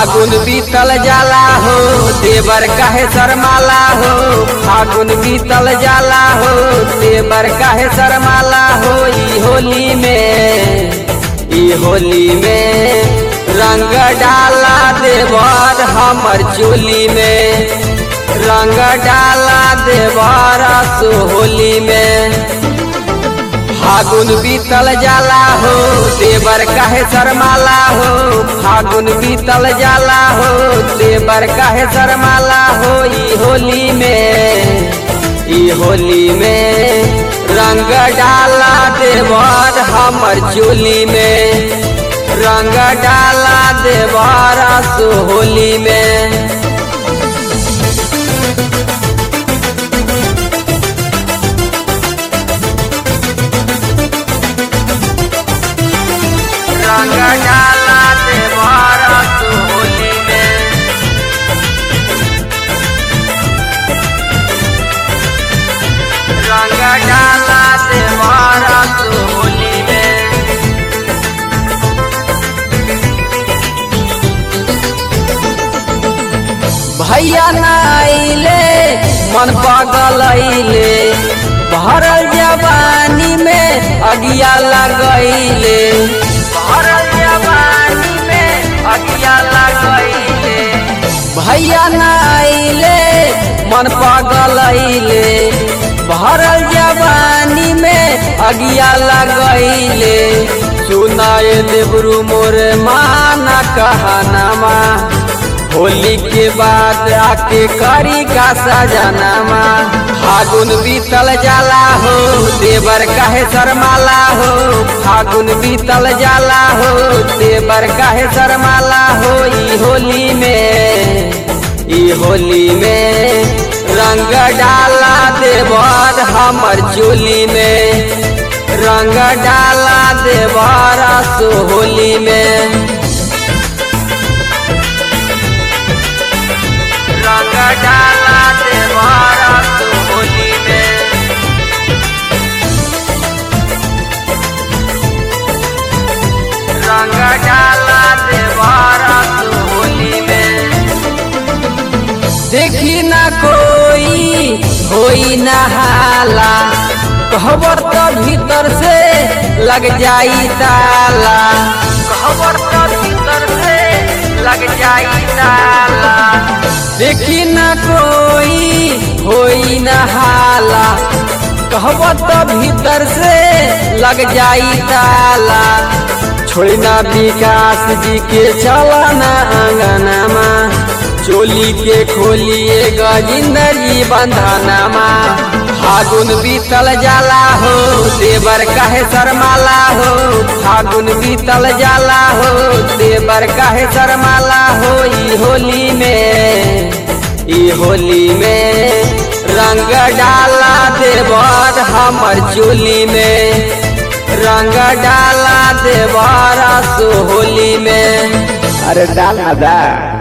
फागुन बीतल जाला हो देवर काहे शर्माला हो फागुन बीतल जाला हो देवर काहे शर्माला हो ई होली में ई होली में रंग डाला देवर हमर चोली में रंग डाला देवर सो होली में फागुन बीतल जाला हो देवर काहे शर्माला हो फागुन बीतल जाला हो देवर काहे शर्माला हो ई होली में ई होली में रंग डाला देवर हमर चोली में रंग डाला देवर सो होली में रंग डाला देवर सो होली में रंग डाला देवर सो होली में भैया नाइले मन पागल अइले भरल जवानी में अगिया लगैले भरल जवानी में अगिया लगैले भैया नाइले मन पागल अइले भरल जवानी में अगिया लगैले सुनाए देवरू मोर माना कहनामा होली के बाद आके करी का सजनामा फागुन बीतल जाला हो देवर काहे शर्माला हो फागुन बीतल जाला हो देवर काहे शर्माला हो ई होली में ई होली में रंग डाला देवर हमर चोली में रंग डाला देवर सो होली में रंग डाला देवारा तो होली में रंग डाला देवारा तो होली में देखी ना कोई होई ना हाला कहबर तो भीतर से लग जाई ताला कहबर तो भीतर से लग जाई ताला देखी न कोई होई न हाला कहब तो भीतर से लग जाई ताला छोड़ी ना विकास जी के चला ना अंगनामा चोली के खोलिए गजिंदर जी बंधनामा फागुन बीतल जाला हो देवर काहे शर्माला हो फागुन बीतल जाला हो देवर काहे शर्माला हो ई होली में ई होली में रंग डाला देवर हमर चोली में रंग डाला देवर सो होली में अरे डाल ना दा